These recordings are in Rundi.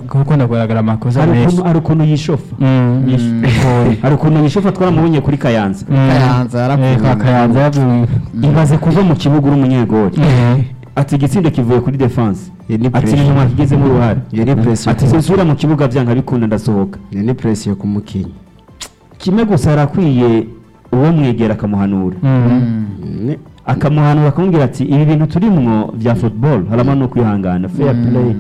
gukunda kugaragara amakosa hari menshi ukuntu hari ukuntu yishofa Mm, yish- hari ukuntu yishofa twaramubonye kuri kayanza Mm. Kayanza yaravuye. Eh, kwa Kayanza yaravuye. ibaze kuva mu kibuga uri umunyegori Eh. ati igitsindo kivuye kuri defense Iyo ni ati pressure. ni nyuma kigezemo uruhare Iyo ni pressure. ati sinsubira mu kibuga byanga bikunda ndasohoka iyo ni presiyo ku mukinnyi kimwe gusa arakwiye uwo mwegera akamuhanura Mm. Ne- akamuhanura akamubwira ati ibi bintu turimwo bya football harimo no kwihangana fair play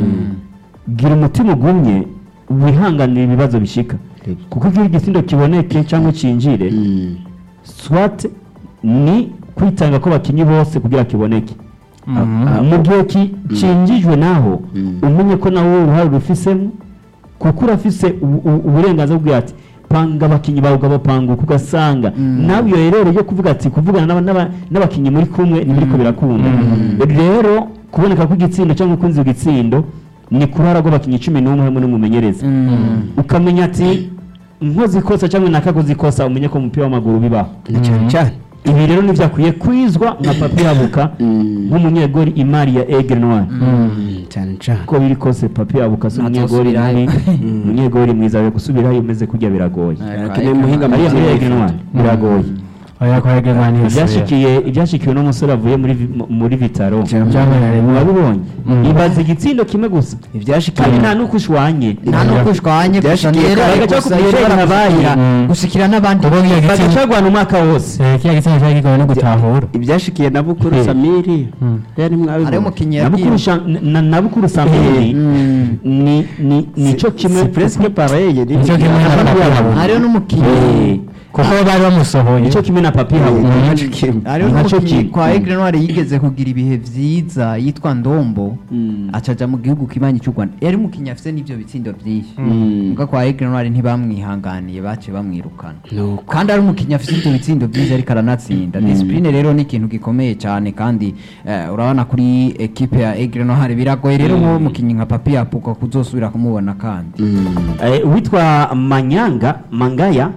gira umutima ugumye wihanganira ibibazo bishika Yego. kuko iyo igisindo kiboneke cyangwa cinjire Mm. swat ni kwitanga ko bakinyi bose kugira kiboneke Mhm. mu gihe ki- cinjijwe naho Mm. umenye ko nawe uruhare rufisemo kuko urafise ubu- ubu- uburenganzira bwe ati panga abakinyi bawe ukabapanguka ugasanga nawe iyo rero yo kuvuga ati kuvugana n'aba- n'aba- n'abakinyi muri kumwe ntibiriko birakunda rero kuboneka kw'igitsindo cyangwa kunzi igitsindo ni ku ruhara rw'abakinyi cumi n'umwe hamwe n'umumenyereza ukamenya ati nkoze ikosa cyangwa nakakoze ikosa umenye ko mu mupira w'amaguru bibaho ni cyane cyane ibi rero ntibyakwiye kwizwa nka papi yabuka Mm. nk'umunyegori imari ya egre noir Mm, cyane cyane uko biri kose papi yabuka si umunyegori Ntazosubirayo. mubi umunyegori mwiza we gusubirayo umeze kurya biragoye Akeneye umuhinga mu ariya muri by'imyuga. egre noir biragoye oya kwa Hegemani ibyashikiye ibyashikiwe n'umusore avuye muri vi- mu- muri vitaro Byabaye. murabibonye Mm. ibaza igitsindo kimwe gusa ibyashikiye kandi nta n'uko ushwanye nta n'uko ushwanye gusa Byashikiye rero kare gace gusa kubwira ishobora habaye. gushikira- gushikira n'abandi Kuko iyo gitsinda- bagacagwana umwaka wose Eh, kiriya gitsina cyari kigoye no gutahura ibyashikiye na bukuru Eh. samiri Mm. yari hariho mwabibona umukinnyi nabukuru yabwiye Sha- na- nabukuru samiri ni ni nico kimwe si presque pareil ni Nicyo kimwe na Papi Yabuka. hariho n'umukinnyi Eh, kuko bari bamusohoye nico kimwe na papi habuka Eh, nicyo kimwe. hariho Nacyo n'umukinnyi ki- kwa Aigle Noir yigeze kugira ibihe vyiza yitwa Ndombo Mm. acaja mu gihugu kibanyi cy'u Rwanda yari umukinnyi afite n'ivyo bitsindo byinshi Mm. muga kwa Aigle Noir ntibamwihanganiye bace bamwirukana Nuko. kandi ari umukinnyi afite ibyo bitsindo byinshi ariko aranatsinda discipline rero ni ikintu gikomeye cyane kandi eh, urabona kuri ekipe ya Aigle Noir biragoye rero nk'uwo mukinnyi nka Papi Yapuka kuzosubira kumubona kandi Mm. Eh, uwitwa manyanga mangaya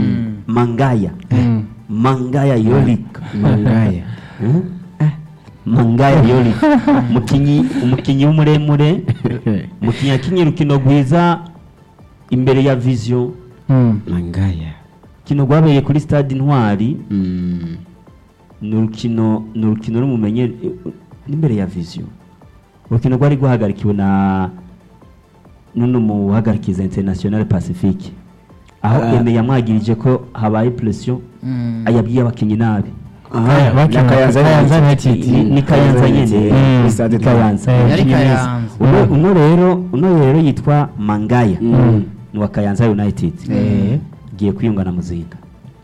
mangaya Mm. mangaya yolik mangaya Eh? Eh, mangaya yolik umukinyi umukinyi w'umuremure umukinyi yakinye urukino rwiza imbere ya vision Mm. mangaya urukino rwabereye kuri stade intwari Mm. ni urukino ni urukino rumumenye n'imbere ya vision urukino rwari rwahagarikiwe na n'uno muhagarikiza international pacifique aho Ah. eme yamwagirije ko habaye pression ayabwiye abakinnyi nabi Aha, bakina na Kayanza Kayanza United. United. ni ni kayanza nyene Mm. Kuri stade Ni kayanza Eh, Yari Umukinnyi mwiza. Kayanza. uno uno rero uno rero yitwa mangaya Mm. ni wa kayanza united Eh. giye kwiyunga na muzinga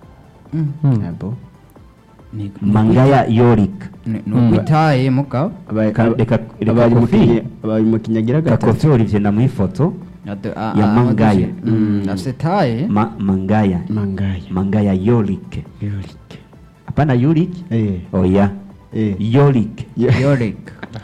Mm. Abo. Ni- mangaya yorik ni ni ukwitaye mugabo Abaye- Ka- reka- reka abaye Kofi. umukinnyi- abaye umukinnyi agira gatatu kakofi olivier ndamuha ifoto Ade- a- Ya a- Mangaya. Mm, afite taye Ma, mangaya mangaya mangaya yorik Yorik. hapana yorik Eh. oya Eh. yorik Yorick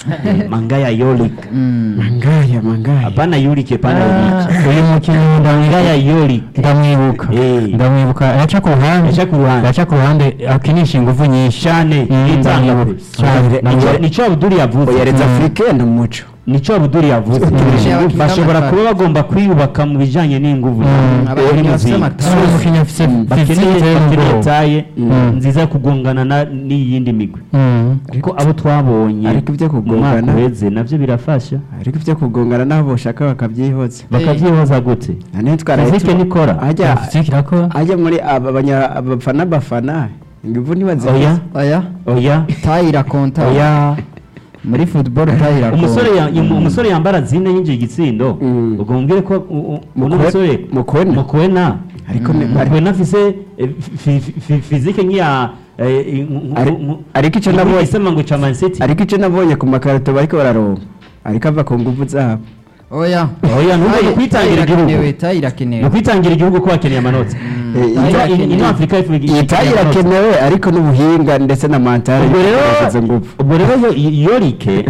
mangaya yorik Mm. mangaya mangaya hapana yorik hapana Ah, yorik uyu mukinnyi mangaya ndamwibuka yorik ndamwibuka Eh. ndamwibuka yaca ku ruhande Yaca ku ruhande. yaca ku ruhande akinisha ingufu nyinshi cyane Mm, yitanga ndamwibuka. cyane Cyane. Nico- nico abuduri yavuze oyareza afurike ni umuco nico abuduri yavuze Mm. bashobora kuba bagomba kwiyubaka mu bijanye n'inguvu Mm. Abakinnyi Uri bafite muzinga. amatara. uyu mukinnyi afite bakeneye physique bakeneye y'ubwoba. taye Mm. nziza yo kugongana na- n'iyindi migwi Mm. kuko abo twabonye ariko ibyo mu kugongana- mwaka uheze nabyo birafasha ariko ibyo kugongana n'abo bashaka bakabyihoza bakabyihoza gute nane twaraye fizike tu- nikora ajya physique irakora ajya muri aba banya- abafana bafana ingufu ntibazihoza oya oya oya taye irakonta oya muri football taye irakonta umusore ya- yum- umusore yambara zine yinjiye igitsindo Mm. ubwo mubwire ko u- u- uno Mukwe- musore Mukwena. mukwena ariko ni- ari- mukwena afise eh, fi- fi- fi- fizike nk'iya eh, nk- Ari- nk- ariko icyo nk- nabonye- isema ngo ca Man City ariko icyo nabonye ku makarito bariko bararonka ariko ava ku ngufu zabo oya Oya, nubwo Taye- ni ukwitangira taye igihugu. irakenewe, taye ni irakenewe ukwitangira igihugu ko bakeneye amanota Eh, Taye ita- irakenewe. ino afurika y'Epfo igi- iyi tayi ikeneye amanota. irakenewe ariko n'ubuhinga ndetse na mantare ubwo rero izo ngufu ubwo rero yo- yorike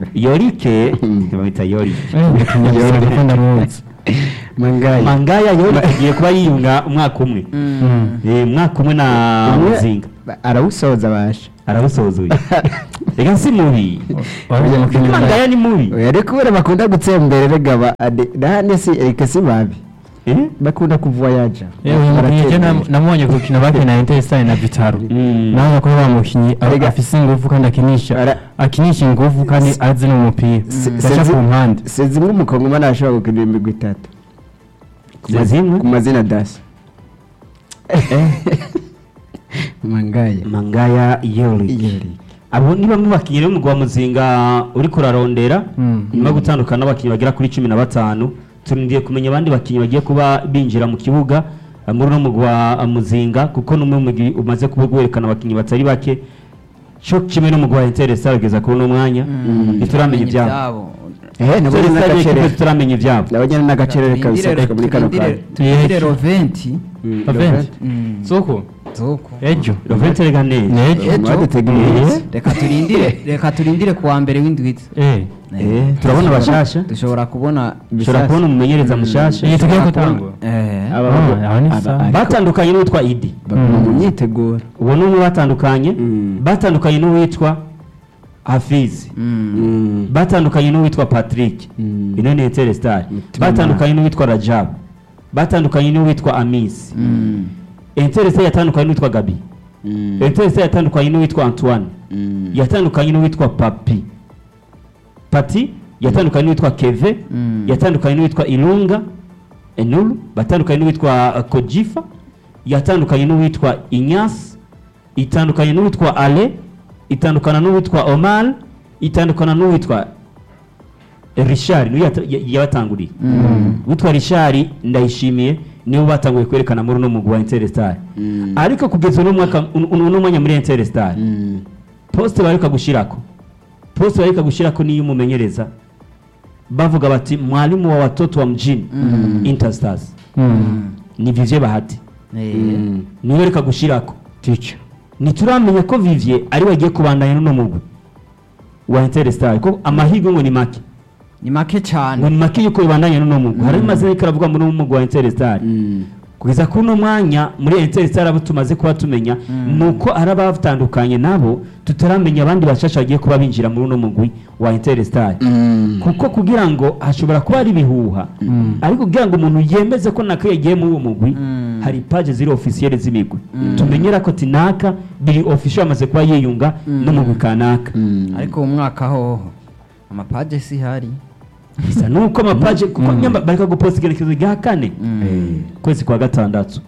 yorike bamwita yorike uyu mukinnyi afite ingufu ndamuzi mangaya mangaya yorike agiye kuba yiyunga umwaka umwe Mm. Eh, umwaka umwe na Umwe- muzinga ba- arawusoza basha arabusozuye reka si mubi Wari umukinnyi mwiza. mangaya ni mubi oya reka kubera bakunda gutsembera gaba nahane si erike si babi Eh? bakunda kuvoyaja yewe uyu mukinnyi je nam- namubonye ku rukino bakina Interstar na Vitaro Mm. nawe ko wa mukinnyi a- Erega- afise ingufu kandi akinisha Ara- akinisha ingufu kandi azi n'umupira Se- gaca se- ku mpande si zimwe umukongomani ashobora gukina imigwi itatu Ku mazimwe? ku mazina dasi mangaya mangaya yori Yori. abo ni bamwe bakinnyi rero umugwa muzinga uri kurarondera Mm. nyuma yo gutandukana n'abakinnyi bagera kuri cumi na batanu turindiye kumenya abandi bakinnyi bagiye kuba binjira mu kibuga eh, muri uno mugwi wa muzinga kuko n'umwe mu mugwi umaze kuba werekana abakinnyi batari bake cyo kimwe n'umugwi wa interesa kugeza kuri uno mwanya ntituramenya ibyabo eh nabo ni Interesa n'agacerere ntituramenya ibyabo nabonye n'agacerere kabisa Turindire- muri kano kanya turindire roventi Mm, Roventi. Mm. soko zoko ejo rovente rega neza nejo Ejo. mwaduteguriye Eh. reka turindire reka turindire kuwa mbere w'indwitsi eh Eh, turabona bashasha dushobora kubona dushobora kubona umumenyereza mushasha iyi tugiye Dushobora gutangura Eh, Aba- Ah, aho ni aba- sawa. ariko batandukanye n'uwitwa idi baguma Mm. mu myiteguro uwo ni umwe batandukanye Mm. batandukanye n'uwitwa hafizi mm. Mm. batandukanye n'uwitwa patrick Mm. ino ni interstar Mutima batandukanye n'uwitwa rajabu batandukanye n'uwitwa amisi Mm. interstar yatandukanye n'uwitwa gabi Mm. interstar yatandukanye n'uwitwa antoine Mm. yatandukanye n'uwitwa papi pati yatandukanye n'uwitwa keve Mm. yatandukanye n'uwitwa ilunga enulu batandukanye n'uwitwa uh, kojifa yatandukanye n'uwitwa inyas itandukanye n'uwitwa ale itandukana n'uwitwa omar itandukana n'uwitwa richard niwe yata- ya- yabatanguriye Mm. witwa richard ndayishimiye niwe batanguye kwerekana muri uno mugwi wa interstar Mm. ariko kugeza uno mwaka un- un- uno mwanya muri interstar Mm. poste bareka gushirako poste bareka gushirako niyo umumenyereza bavuga bati mwalimu wa watoto wa mjini Mm. interstars Mm. ni vivye bahati Eh, Mm. niwe reka gushirako Teacher. ntituramenya ko vivye ari we agiye kubandanya n'uno mugwi wa interstar ko amahirwe ngo ni make ni make ngo cyane ni make yuko bibandanya n'uno mugwi hari amazina ariko aravuga muri uno mugwi wa interstar Mm. kugeza kuri uno mwanya muri interstar abo tumaze kuba tumenya Mm. ni uko ari abatandukanye nabo tutaramenya abandi bashasha bagiye kuba binjira muri uno mugwi wa interstar Mm. kuko kugira ngo hashobora kuba ari ibihuha Mm. ariko kugira ngo umuntu yemeze ko naka yagiye muri uwo mugwi Mm. hari paje ziri ofisiyeri z'imigwi Mm. tumenyera ko tinaka biri ofisiyo yamaze kuba yiyunga Mm. n'umugwi kanaka Mm. ariko uwo mwaka hoho amapaje si hari bisa nuko amapaje kuko Mm. nyamba bareka guposta igenekerezo rya kane Eh. ukwezi kwa gatandatu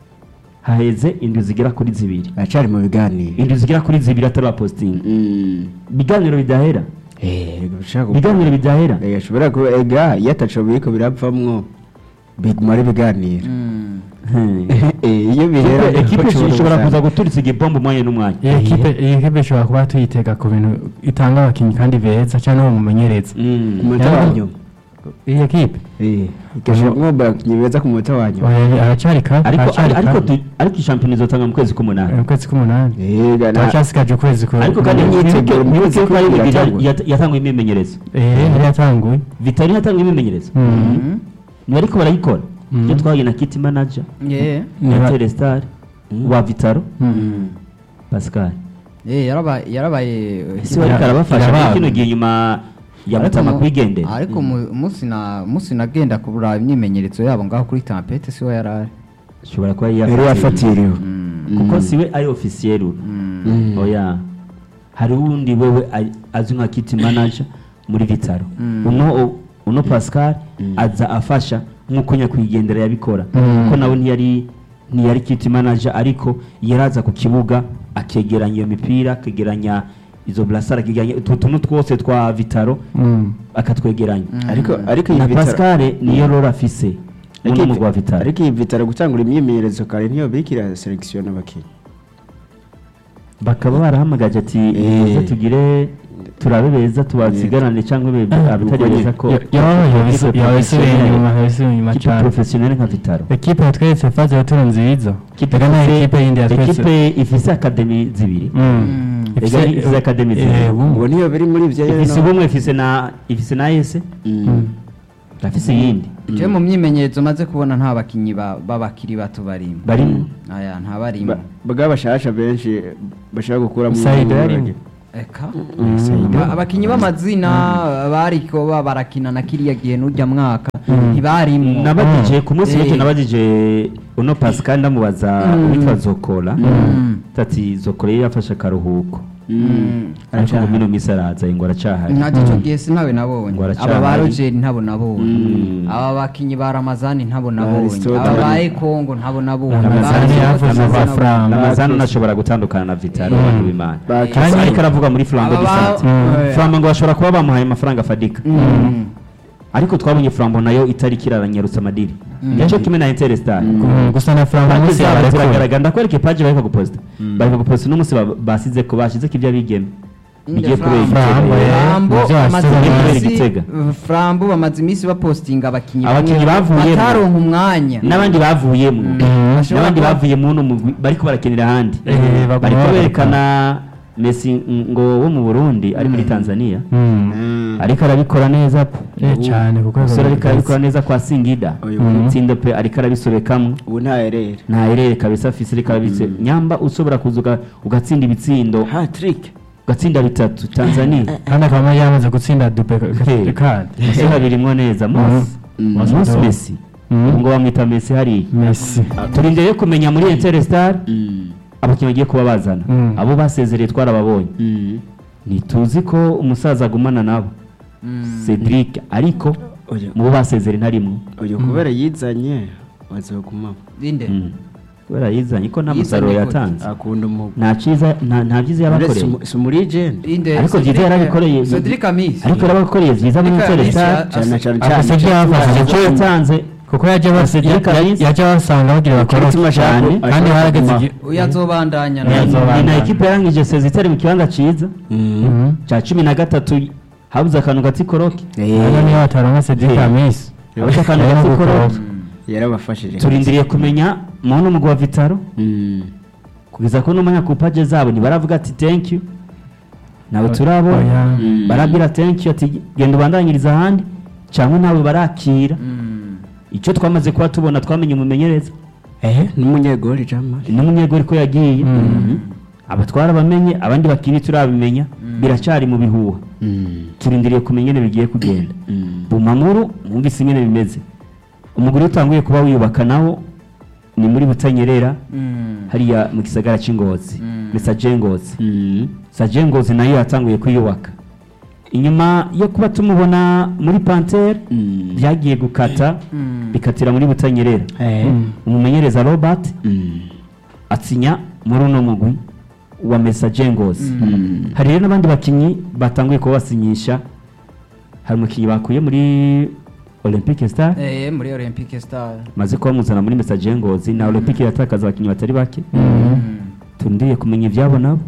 haheze indwi zigera kuri zibiri aracari mu biganiro indwi zigera kuri zibiri atarapositinga Mm. ibiganiro bidahera Eh, bishaka ibiganiro bidahera Eh, ashobora kuba ega iyo ataco biriko biravamwo biguma ari ibiganiro Mm. Hmm. Eh, iyo bihera Ekipe- ekipe niho ushobora ishobora kuza gusanga. guturitsa igipombo umwanya n'umwanya iyi ekipe iyi ekipe ishobora kuba tuyitega ku bintu itanga abakinnyi kandi beza cyangwa n'umumenyereza Mm. ku munota Yaba- wa nyuma iyi ekipe Eh, igashobora kumwomba abakinnyi beza ku munota wa nyuma oya, aracyari kare ariko aracyari ariko kare tu- ariko ishampiyona izotanga mu kwezi k'umunani mu kwezi k'umunani Eh, ga- na- turacyasigaje ukwezi ku ariko kandi imyiteguro mu kwezi mwibuke ko ari kumwe Vidal iratangwa. yat- yatanguye imyimenyerezo eh yari yatanguye vitali yatanguye imyimenyerezo Mm. Mm. ni ariko barayikora Mm. iyo twahuye na kiti manager Yeah. Niba- na telestar wa vitaro Mm. pascal Eh, yarabaye yarabaye ese wari Ya- karabafasha yabaye. muri kino gihe nyuma ya Ariko mutama mu- kwigendera ariko mu- umunsi na umunsi nagenda kuraba imyimenyerezo yabo ngaho kuri tampete siho yarari ashobora kuba yari yafatiriwe yafatiriwe Mm. kuko siwe ari ofisiyeri ubu Mm. Mm. oya hari uwundi wewe ari- azwi nka kiti manager muri vitaro Mm. uno uno pascal Mm. aza afasha nk'uko nyakwigendera yabikora Mm. kuko nawe ntiyari ntiyari kiti manager ariko yaraza ku kibuga akegeranya iyo mipira akegeranya izo burasara akegeranya utu tuntu twose twa vitaro Mm. akatwegeranya ariko ariko iyi na Vitaro- pascal niyo rora afise ariko uno iyi- mugwa vitaro ariko iyi vitaro gutangura imyimenyerezo kare niyo birikira selekisiyo n'abakinnyi bakaba barahamagaje ati Eh. muze tugire turabe beza tubasigarane cyangwa be- abitari uko beza ko Ya- yabaye yabisu- yabisubiye inyuma yabisubiye inyuma kipe cyane professionnel nka vitaro ekipe yatweretse faze ya turu nziza Kipe reka nta ifise- ekipe yindi yatweretse ekipe ifise akademi zibiri Mm. Mm. Ifise- Ega ifise academy zibiri. eh, bumwe. ngo niyo biri muri ibyo rero ifise no- ubumwe ifise na ifise na ese Mm. arafise iyindi je mu myimenyerezo maze kubona nta bakinyi ba- b'abakiri bato barimo barimo aya nta barimo bwa bashasha benshi bashaka gukuramo Saido yarimo. eka Saido. Aba- abakinyi b'amazina bariko ba- barakina na kiriya gihe n'urya mwaka ntibarimo nabajije ku munsi Eh. w'ejo nabajije uno pascal ndamubaza Mm. witwa zokora Mm. tati zokora yari yafashe akaruhuko Mm. ariko ngo mino minsi araza ngo aracahari nta gico gihe sintawe nabonye Ngo aracyahari. aba ba rogeri ntabo nabonye Mm. aba bakinyi ba ramazani ntabo nabonye Aristotle. aba ba ekongo ntabo nabonye Ramazani Ba- yavuze Ramazani za nabo- Fram. ramazani unashobora gutandukana na vitaro Mm. abantu b'imana Ba- Kandi ariko aravuga muri flambo Aba ba- disante Mm. flambo ngo bashobora kuba bamuhaye amafaranga afadika Mm. ariko twabonye flambo nayo itariki iraranyarutsa amadiri Mm. nicyo kimwe na interstar Mm, gusa na Frank paji munsi zabo yabarekura ziragaragara ndakwereka ipaji bariko guposta bariko guposta uno munsi ba- basize ko bashize ko ibyo bigeme bigiye Inde kubera Flambo. igitego. Flambo Nivyo bamaze wasubira kubera iminsi- igitega. Flambo bamaze iminsi bapostinga abakinyi Abakinyi bamwe bavuyemo. bataronka umwanya n'abandi bavuyemo Mm. Bashobora n'abandi kuba- bavuye muno mugwi bariko barakenera ahandi Eh, baguma bariko bagaruka. berekana Messi ngo wo mu Burundi ari muri Tanzania Mm. ariko arabikora neza pe Eh, cyane kuko umusore ariko arabikora neza kwa Singida Uyu Mm. itsinda pe ariko arabisobekamwo ubu nta erere nta erere kabisa afise ariko arabitse nyamba ushobora kuza uga- ugatsinda ibitsindo hatrick ugatsinda bitatu Tanzania kandi akaba yamaze gutsinda dupe Hey. kandi umusore abirimwo neza Mose Mm. Mose Mose Messi Mm. ngo bamwita Messi hariya Messi turindiriye kumenya muri Interstar abakinnyi bagiye kuba bazana Mm. abo basezereye twarababonye ntituzi ko umusaza agumana nabo Cedric ariko Oya. mu bo basezereye ntarimwo uyu kubera yizanye bazogumamo inde Mm. kubera yizanye ko nta Yizanye musaruro gute? yatanze akunda umugwi nta cyiza nta nta byiza yabakoreye si umurigende inde ariko Cedric- byiza yarabikoreye Cedric Amisi ariko yarabakoreye byiza muri Cedric Amisi Interstar ya- cyane cyane Afise cyane ibyo yafashije icyo cyo yatanze kuko yajya bas- Cedric ya- Amisi. yajya basanga bagira bakora Umutima cyane kandi harageze igihe uyu azobandanya Uyu nawe. azobandanya. ni na ekipe yarangije sezi itari mu kibanza cyiza Mhm. cya cumi na gatatu habuze akantu gatsikoroke hano niyo bataronka Cedric Eh. Amisi habuze akantu Yari gatsikoroke gukora. yarabafashije turindiriye kumenya muntu mugwa vitaro Mm. kugeza ko n'umanya ku paje zabo ntibaravuga ati thank you nawe turabona Oya. Mm. barabwira thank you ati genda ubandanyiriza ahandi cyangwa nawe barakira Mm. icyo twamaze kuba tubona twamenye umumenyereza Eh. n'umunyegori jamari n'umunyegori ko yagiye Mhm. abatwara bamenye abandi bakiri turabimenya biracyari mu bihuha turindiriye kumenya ingene bigiye kugenda bumamuru mwumvise ingene bimeze umugore utanguye kuba wiyubaka nawo ni muri butanyerera Mm. hariya mu gisagara cy'ingozi Mm. ni sajengozi sajengozi nayo yatanguye kwiyubaka inyuma yo kuba tumubona muri pantere byagiye gukata Mm. bikatira muri butanyerera Mm. umumenyereza robert atsinya muri uno mugwi wa mesajengozi hari rero n'abandi bakinnyi batanguye kuba basinyisha hari umukinnyi bakuye muri olympique star Eh, muri olympique star maze kuba muzana muri mesajengozi na olympique iratakaza abakinnyi batari bake Mm. turindiriye kumenya ibyabo nabo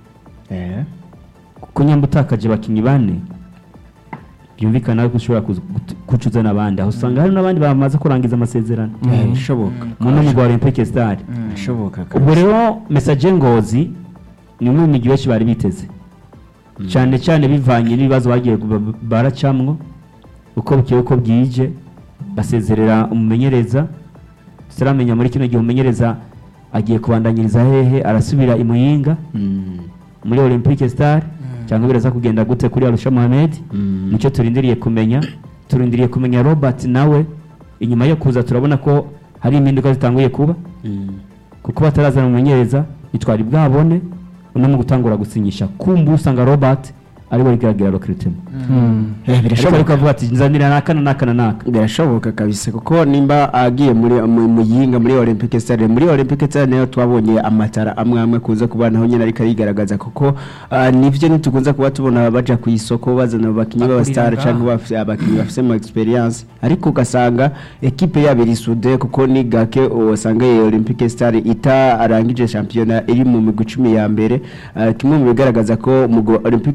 kuko nyamba utakaje abakinnyi bane byumvikana ko ushobora kuza- gut- gucuza n'abandi aho usanga hari n'abandi bamaze kurangiza amasezerano bishoboka mu no mugwa olympique star bishoboka ubwo rero mesaje ngozi ni umwe mu migi benshi bari biteze cyane cyane bivanye n'ibibazo bagiye gu- baracamwo uko bukeye uko bwije basezerera umumenyereza tutaramenya muri kino gihe umumenyereza agiye kubandanyiriza hehe arasubira i muyinga muri olympique star cyangwa biraza kugenda gute kuri arusha mohamed nicyo turindiriye kumenya turindiriye kumenya robert nawe inyuma yo kuza turabona ko hari impinduka zitanguye kuba kuko batarazana umumenyereza ntitwari bwabone uno mu gutangura gusinyisha kumva usanga robert ariwe rigaragara recruitment Mm. Eh, ariko birashoboka ariko avuga ati nzanira n'aka na n'aka na n'aka birashoboka kabisa kuko nimba agiye muri mu- muyinga muri olympic stade muri olympic stade nayo twabonye amatara amwe amwe kuza kuba naho nyine ariko arigaragaza kuko ah, nivyo ntitukunze kuba tubona baja ku isoko bazana abakinnyi Bakurira b'abastar ngaha. cyangwa bafise abakinnyi bafise mu experience ariko ugasanga ekipe yabo iri sude kuko ni gake usanga iyi olympic stade itarangije shampiyona iri mu migwi icumi ya mbere Ah, kimwe mu bigaragaza ko umugwi wa olympic stade nawe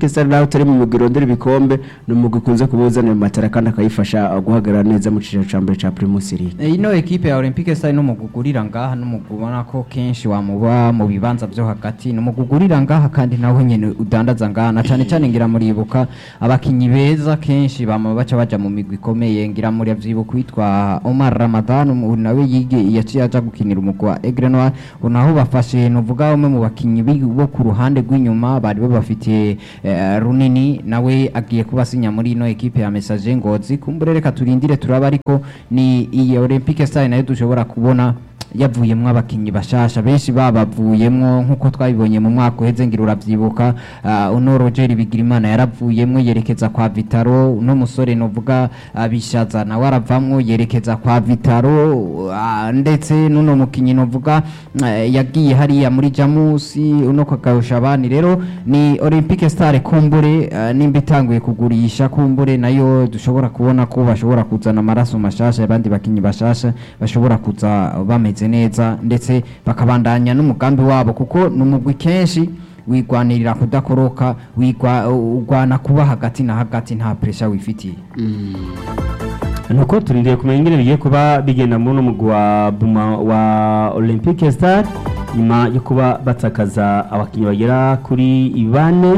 nawe utari mu mugwi urondera ibikombe ni umugwi ukunze kuba uzanira matara kandi akayifasha uh, guhagarara neza mu cicaro ca mbere ca Primus League Eh, ino ekipe ya Olympique Stars n'umugugurira ngaha n'umugubona ko kenshi wamuba mu bibanza byo hagati n'umugugurira ngaha kandi nawe nyene udandaza ngaha na cyane cyane ngira muribuka abakinyi beza kenshi bama baca baja mu migwi ikomeye ngira muri avyibuka witwa Omar Ramadan umu- nawe yige yaciye aja gukinira umugwi wa Aigle Noir unaho bafashe nuvuga umwe mu bakinyi bi- bo ku ruhande rw'inyuma bari babafitiye eh, runini nawe agiye kubasinya muri ino ekipe ya Message Ngozi kumbure reka turindire turaba ariko ni iyi Olympique Stars nayo dushobora kubona yavuyemwo abakinyi bashasha benshi babavuyemwo nk'uko twabibonye mu mwaka uheze ngira uravyibuka uh, uno Roger Bigirimana yaravuyemwo yerekeza kwa Vitaro uno musore novuga uh, bishaza nawe aravamwo yerekeza kwa Vitaro uh, ndetse nuno mukinyi novuga uh, yagiye hariya muri Jamusi uno kakayosha abandi rero ni Olympique Stars kumbure uh, nimba itanguye kugurisha kumbure nayo dushobora kubona ko bashobora kuzana amaraso mashasha abandi bakinyi bashasha bashobora kuza bameze neza ndetse bakabandanya n'umugambi wabo kuko ni umugwi kenshi wigwanirira kudakoroka wigwa ugwana kuba hagati na hagati nta pressure wifitiye nuko turindiriye kumenya ingene bigiye kuba bigenda muri uno mugwi wa Buma wa Olympique Star nyuma yo kuba batakaza abakinnyi bagera kuri bane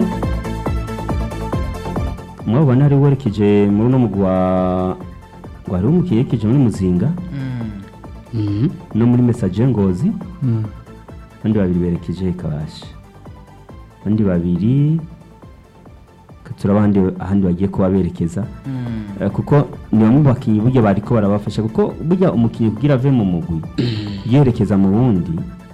mwabona hari werekeje muri uno mugwi wa wari umukiye yerekeje muri Muzinga no muri Message Ngozi Mm. abandi babiri berekeje Kabashi abandi babiri turaba ahandi ahandi bagiye kuba berekeza Eh, kuko ni bamwe mu bakinnyi burya bariko barabafasha kuko burya umukinnyi kugira ave mu mugwi yerekeza mu wundi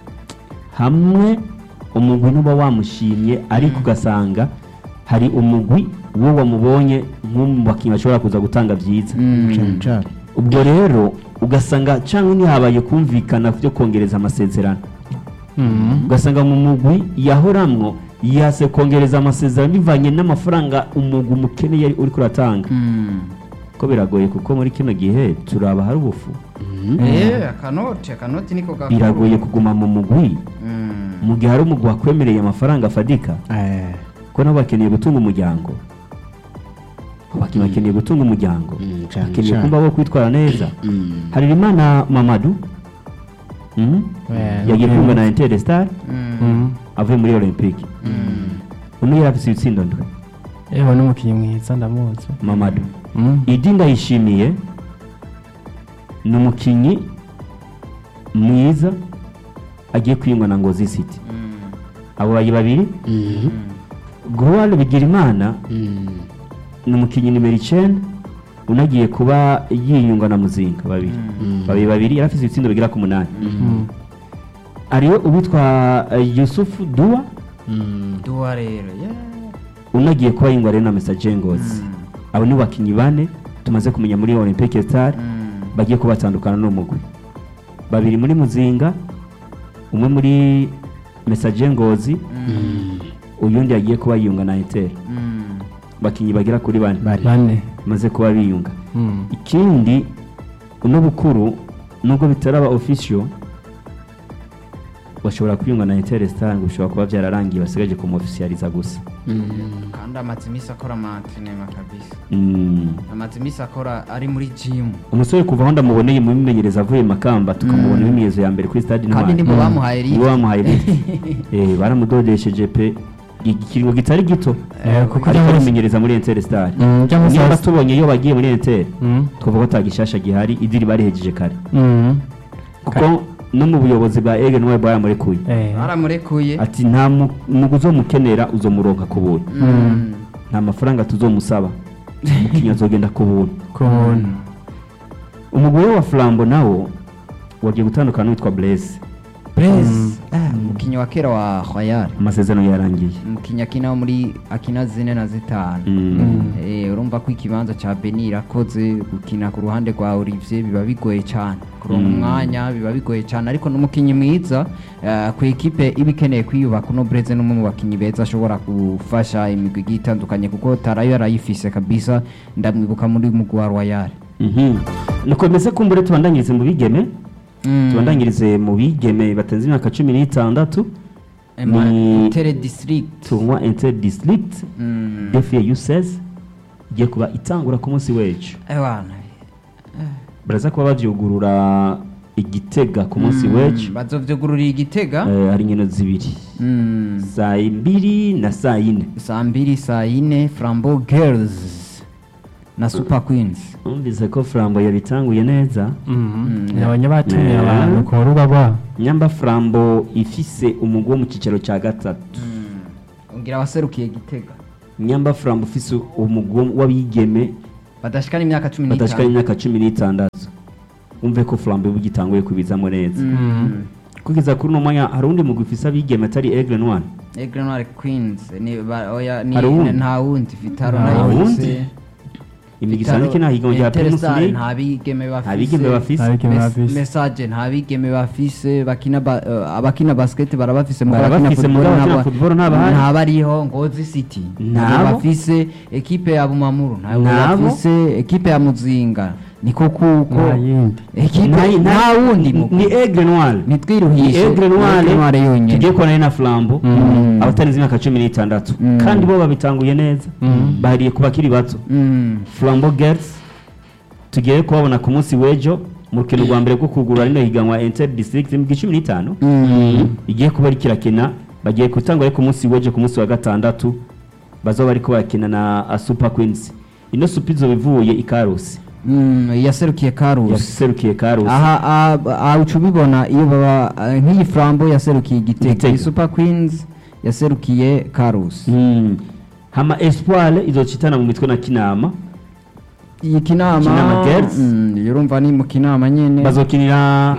hamwe umugwi ntuba wamushimye ariko ugasanga hari umugwi wo wamubonye nk'umwe mu bakinnyi bashobora kuza gutanga byiza cane cane ubwo rero ugasanga cyangwa ntihabaye kumvikana byo kongereza amasezerano Mm. ugasanga mu mugwi yahoramwo yase kongereza amasezerano bivanye n'amafaranga umugwi umukeneye yari uri kuratanga ko biragoye kuko muri kino gihe turaba hari ubufu eh akanoti akanoti niko gakuru biragoye kuguma mu mugwi Mm. mu gihe hari umugwi wakwemereye amafaranga afadika Eh, ko nabo bakeneye gutunga umuryango abakinnyi bakeneye gutunga umuryango Mm, cane bakeneye cane. kumva bo kwitwara neza mm. harerimana mamadu Mhm. Eh, yagiye okay. kumva na intere star Mm. Mm. avuye muri olympique uno yari afise ibitsindo ndwi Eho n'umukinnyi mwiza ndamuzi. mamadu Mm. idi ndayishimiye ni umukinnyi mwiza agiye kwiyungwa na ngozi city Mm. abo bayi babiri Mhm. gruwari bigirimana Mm. ni umukinnyi nimero icyenda unagiye kuba yiyungwa na muzinga babiri Mm. babiri babiri yari afite ibitsindo bigera ku munani Mm. ariwe uwitwa eh, yusufu duwa Mm. duwa rero yeah. unagiye kuba yingwa rero na message ngozi Mm. abo ni bakinnyi bane tumaze kumenya muri olympique star Mm. bagiye kuba batandukana n'umugwi babiri muri muzinga umwe muri message ngozi Mm. uyundi yagiye kuba yiyunga na inter Mm. bakinnyi bagera kuri bane Bane. Bane. bamaze kuba biyunga Mm. ikindi uno bukuru nubwo bitaraba official bashobora kwiyunga na inter star ngo bishobora kuba byararangiye basigaje kumofficializa gusa Mm. kandi amaze iminsi akora amatrenema kabisa Mm. amaze iminsi akora ari muri jimu umusore kuva aho ndamuboneye mu mimenyerezo avuye makamba tukamubona imyimenyerezo ya mbere kuri stade kandi Intwari. nibo bamuhaye nibo rito bamuhaye rito eh baramudodesheje pe ikiringo kitari gito Eh, kuko ariko cyangwa se- arimenyereza muri Inter Star Mm, cyangwa se- niba tubonye iyo bagiye muri Inter Mm. twavuga ko atagishasha gihari idiri barihejeje kare Mm. kuko no mu buyobozi bwa Egen Noir baramurekuye Eh. baramurekuye ati nta mu- mugu uzomukenera uzomuronka ku buntu Mm. nta mafaranga tuzomusaba umukinnyi azogenda ku buntu Ku buntu. umugore wa Flambo nawo wagiye gutandukana n'uwitwa Blaise Blaise Ah, umukinnyi wa kera wa Royal amasezerano yarangiye umukinnyi akina wo muri akina zine na zitanu Mm. Eh, urumva ko ikibanza cya Beni irakoze gukina ku ruhande rwa Olivier biba bigoye cyane kuronka Mm. umwanya biba bigoye cyane ariko n'umukinnyi mwiza eh, ku ikipe iba ikeneye kwiyubaka uno Breze n'umwe mu bakinnyi beza ashobora gufasha imigwi igiye itandukanye kuko tarayo yarayifise kabisa ndamwibuka muri mugwi wa Royal Mhm. nukomeze kumbure tubandanyirize mu bigeme Mm. tubandanyirize mu bigeme batenze imyaka cumi n'itandatu ni Inter District tournoi inter district Mm. defi u16 igiye kuba itangura ku munsi w'ejo Ewana. baraza kuba bavyugurura igitega ku munsi Mm, w'ejo bazovyugururira igitega Eh, hari inkino zibiri Mm. saa mbiri na saa yine saa mbiri saa yine flambo girls na super queens numvise ko flambo yabitanguye neza nabonye batumiye Yeah. abantu ku rubuga rwabo nyamba flambo ifise umugwi wo mu cyicaro cya gatatu ngira abaserukiye gitega nyamba flambo ufise umugwi w'abigeme badashikana imyaka cumi badashikana n'itanu imyaka cumi n'itandatu wumve ko flambo ubu gitanguye kubizamo neza Mm. kugeza kuri uno mwanya hari undi mugwi ufise abigeme atari Aigle Noir Aigle Noir Queens ni ba- oya ni Hari uwundi? nta wundi Vitaro Nta nayo wundi? ifise. imigwi Vitaro- isanzwe ikina higanwa rya Primus Interstar League nta bigeme bafise nta bigeme bafise Abigeme Mes- bafise. message nta bigeme bafise bakina ba- eh, abakina basket barabafise mu Barabafise, mugabo abakina football ntabahari. ntabariho ngozi city Ntabo. bafise ekipe ya bumamuru ntabwo Ntabo. bafise ekipe ya muzinga niko kuko nta yindi ekipe Nta- nta wundi mugwi. ni Aigle Noir nitwiruhishe Aigle Aigle Noir Noir yonyene tugiye kubona na Flambo Mm. abatarenze imyaka cumi n'itandatu Mm. kandi bo babitanguye neza bahariye ku bakiri bato Mm. Flambo Girls tugiye kubabona ku munsi w'ejo mu rukino rwa mbere rwo kugura rino higanwa Inter District mu cumi n'itanu Mm. igiye kuba ari kirakina bagiye gutangwa ari ku munsi w'ejo ku munsi wa gatandatu bazoba bariko barakina na uh, Super Queens ino Super izoba ivuye i Karusi Mm, yaserukiye karusi yaserukiye Karusi aha ah, ah, uca ubibona iyo baba ah, nk'iyi flambo yaserukiye igitego Igitego. iyi super queens yaserukiye karusi Mm. hama Espoir izocitana mu mitwe na Kinama iyi kinama Kinama Girls. mm, urumva ni mu kinama nyene bazokinira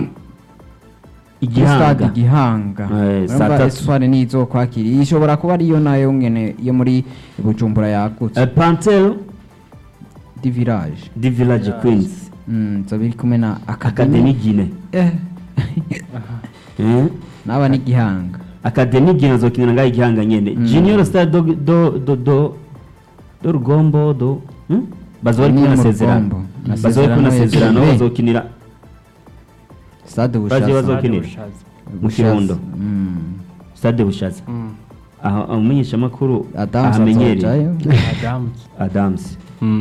Kuri stade igihanga igihanga Eh, saa urumva tatu. espoir ni izokwakira iyi ishobora kuba ariyo nayo nyene yo muri bujumbura yagutse Eh, Pantel di village di Village Queens Mm, zo biri kumwe na Academy academy Gine eh Eh, naba ni gihanga Academy Gine azokinira ngaho igihanga nyene Mm. Junior Star do do do do do Rugombo do hmm? bazoba bari Ni kumwe na mu sezerano Rugombo. Na bazoba bari kumwe na Sezerano sezerano yagiye. bazokinira stade Baje bushaza bazokinira mu Bushaza. Kirundo Mm. Stade Bushaza aho umumenyesha makuru Adams ahamenyereye azojayo. adamu Adams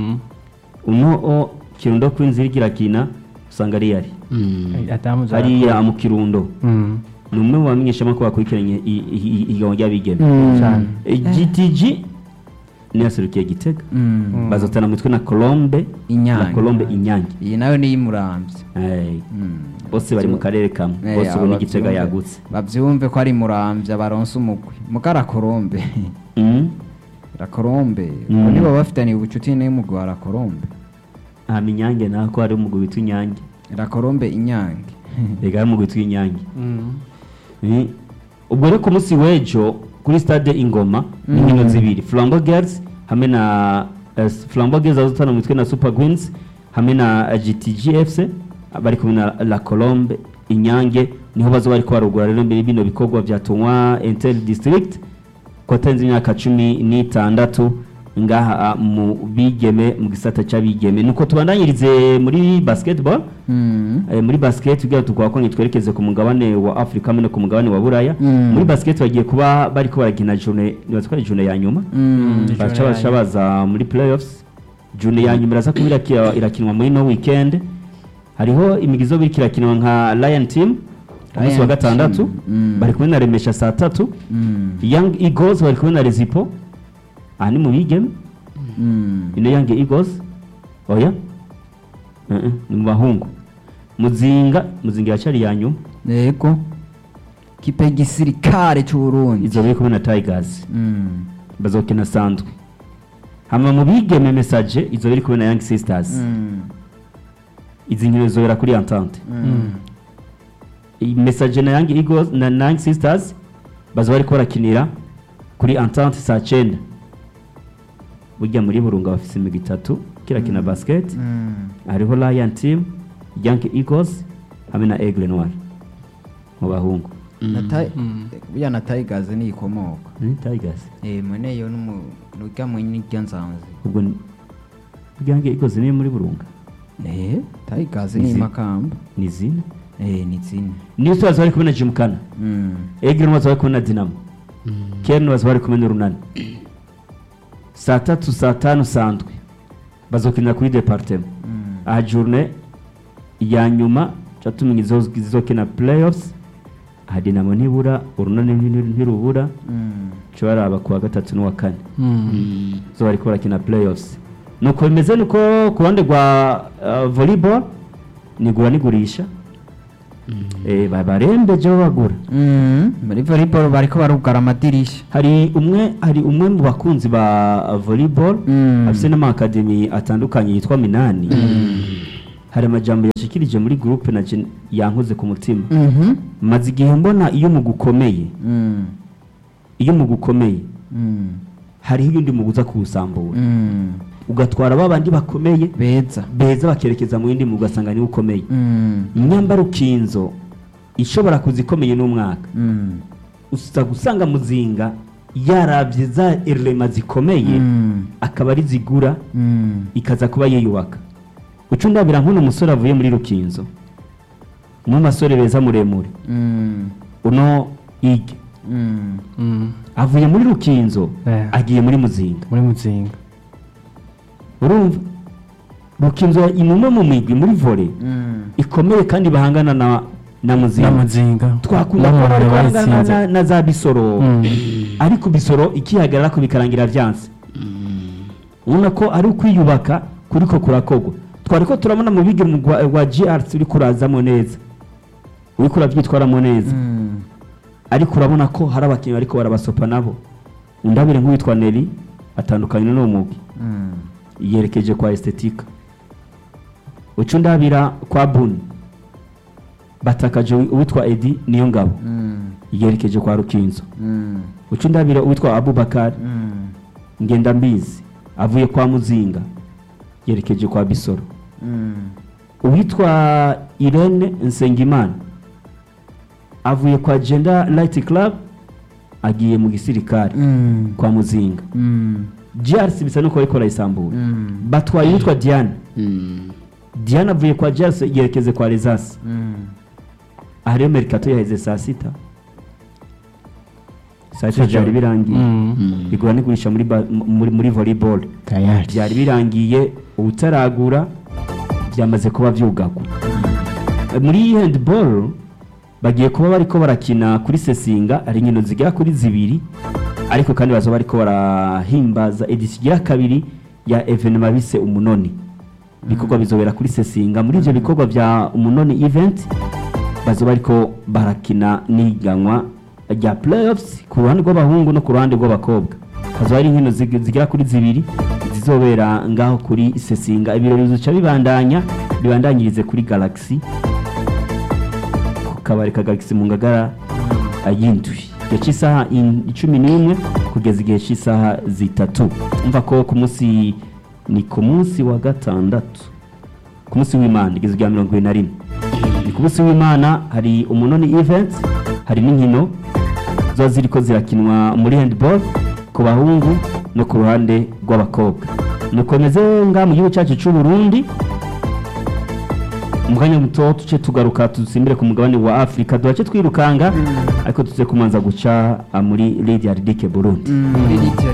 uno o Kirundo Queens iriko irakina usanga ari yari adamu hariya mu Kirundo ni umwe mu bamenyeshamakuru bakurikiranye i- i- i- ihiganwa ry'abigeme Mm. cyane Eh, GTG niyo yaserukiye Gitega Mm. bazotana mu mitwe na Colombe Inyange. na Colombe Inyange iyi nayo ni iy'umuramvyi Eh, Mm. bose bari mu karere kamwe Eh, bose ubu ni aba Gitega bavyumve- yagutse bavyumve ko ari muramvya baronse umugwi mugara korombe Mm. rakorombe Mm. ko nibo bafitaniye ubucuti n'umugwi wa rakorombe hama Inyange nako hari umugwi witwa Inyange rakorombe inyange ega hari umugwi witwa Inyange Eh, ubwo rero ku munsi w'ejo kuri stade ingoma ni Mm. inkino zibiri flambo girls hamwe na eh, flambo girls azotana mu mitwe na super queens hamwe na eh, gtg fc bari kumwe na la colombe inyange niho bazoba bariko barugura rero mbere bino bikorwa vya tournoi inter district ko atarenze imyaka cumi n'itandatu ngaha ah, mu bigeme mu gisata c'abigeme nuko tubandanyirize muri basketball Mm. Eh, muri basket tugira tukwa ko nitwerekeze ku mugabane wa Afrika hamwe no ku mugabane wa Buraya Mm. muri basket bagiye kuba bariko barakina journée nibatwara journée ya nyuma Mm. Journée baca ya baca nyuma. baza muri playoffs journée ya nyuma iraza kuba irakira- irakinwa muri no weekend hariho imigizo biriko irakinwa nka Lion Team ku munsi wa Lion gatandatu Team. Mm. bari kumwe na Remesha saa tatu Mm. Young Eagles bari kumwe na Rezipo aha ni mu bigeme Mm. ino Young Eagles oya Eh, eh, ni mu bahungu muzinga muzinga yacari ya nyuma yego kipe y'igisirikare c'uburundi izo biri kumwe na Tigers Mm. bazokina sandwe hama mu bigeme message izo biri kumwe na Young Sisters Mm. izi nkino zobera kuri Entente Mm. iyi message na Young Eagles na na Young Sisters bazoba bariko barakinira kuri Entente saa cyenda burya muri burunga bafise imigwi itatu kirakina basket Mm. hariho Lion Team Young Eagles hamwe na Aigle Noir mu bahungu Na Ti- burya na tigers ni ikomoka ni Tigers eh mwene yo numu nuga mwenye nsanze ubwo ni- Young Eagles ni muri burunga eh tigers ni Izi- makamba ni zine eh ni zine new stars bari kumwe na jimukana Mm. egre baza bari kumwe na dinamo kern baza bari kumwe n'urunani saa tatu saa tanu saa ndwi bazokinira kuri departema Mm. aha journe ya nyuma catumenya zizokina playoffs aha dinamo ntibura urunani nti- ntirubura Mm. co baraba kuwa gatatu n'uwa kane Mm. zo bariko barakina playoffs nuko bimeze nuko ku ruhande rwa uh, volleyball nigura nigurisha eh, ba- barembeje bagura Mm. muri volleyball bariko barugara amadirisha hari umwe hari umwe mu bakunzi ba volleyball Mm. afise n'amakademi atandukanye yitwa minani hari amajambo yashikirije muri groupe na je yankoze ku mutima Mhm. maze igihe mbona iyo mu gukomeye Mm. iyo mu gukomeye Mm. hariho iyundi mu uza kuwusambura Mm. ugatwara ba bandi bakomeye beza beza bakerekeza mu yindi mu ugasanga niwe ukomeye Mm. inyambara ukinzo ishobora kuza ikomeye n'umwaka Mm. uza gusanga muzinga yarabye za erema zikomeye Mm. akaba ari zigura Mm. ikaza kuba yiyubaka uca undabira nk'uno musore avuye muri rukinzo mu masore beza muremure Mm. uno ige Mm. Mm. avuye muri rukinzo Eh. agiye muri muzinga muri muzinga urumva rukinzo ni umwe mu migwi muri vore Mm. ikomeye kandi bahangana na na muzinga na muzinga twakunda n'amahoro kubona bahangana bayitsinze na, na za bisoro Mm. ariko bisoro ikihagarara ko bikarangira byanze ubona ko ari ukwiyubaka kuriko kurakogwa twari ko turabona mu bigi mu gwa- wa GRC uri kurazamo neza uri kurabyitwaramo neza Mm. ariko urabona ko hari abakinnyi bariko barabasopa nabo undabire nk'uwitwa Neri atandukanye n'uwo mugwi Mm. yerekeje kwa estetika uca undabira kwa buni batakaje uwitwa edi niyo ngabo Mm. yerekeje kwa rukinzo Mm. uca undabira uwitwa abubakari Mm. ngenda mbizi avuye kwa muzinga yerekeje kwa bisoro Mm. uwitwa irene nsengimana avuye kwa genda light club agiye mu gisirikare Mm. kwa muzinga Mm. grc bisa nuko bariko barayisambura Mm. batwaye uwitwa diane diane avuye kwa grc yerekeze kwa rezasi Mm. aha rero merikato yaheze saa sita saa sita Sijoro. byari birangiye Mm. igura n'igurisha muri, ba- muri, muri volleyball tayari byari birangiye ubutaragura byamaze kuba byugagwa muri handball bagiye kuba bariko barakina kuri sesinga ari inkino zigera kuri zibiri ariko kandi baza bariko barahimbaza edisi igira kabiri ya evenema bise umunoni ibikorwa bizobera kuri sesinga muri ivyo bikorwa vya umunoni event baza bariko barakina n'iganwa rya playoffs ku ruhande rw'abahungu no ku ruhande rw'abakobwa hazaba hari inkino zig- zigera kuri zibiri zizobera ngaho kuri sesinga ibirori bizoca bibandanya bibandanyirize kuri galaxy ku kabari ka galaxy mu ngagara y'indwi igihe cy'isaha in- icumi n'imwe kugeza igihe cy'isaha zitatu umva ko ku munsi ni ku munsi wa gatandatu ku munsi w'imana igeze rya mirongo ibiri na rimwe ni ku munsi w'imana hari umunoni event hari n'inkino ziba ziriko zirakinwa muri handball ku bahungu no ku ruhande rw'abakobwa nukomeze nga mu gihugu cyacu cy'u Burundi mu mwanya muto tuce tugaruka dusimbire ku mugabane wa afurika duhace twirukanga ariko tuze kumanza guca ah, muri radiyo Burundi Mm.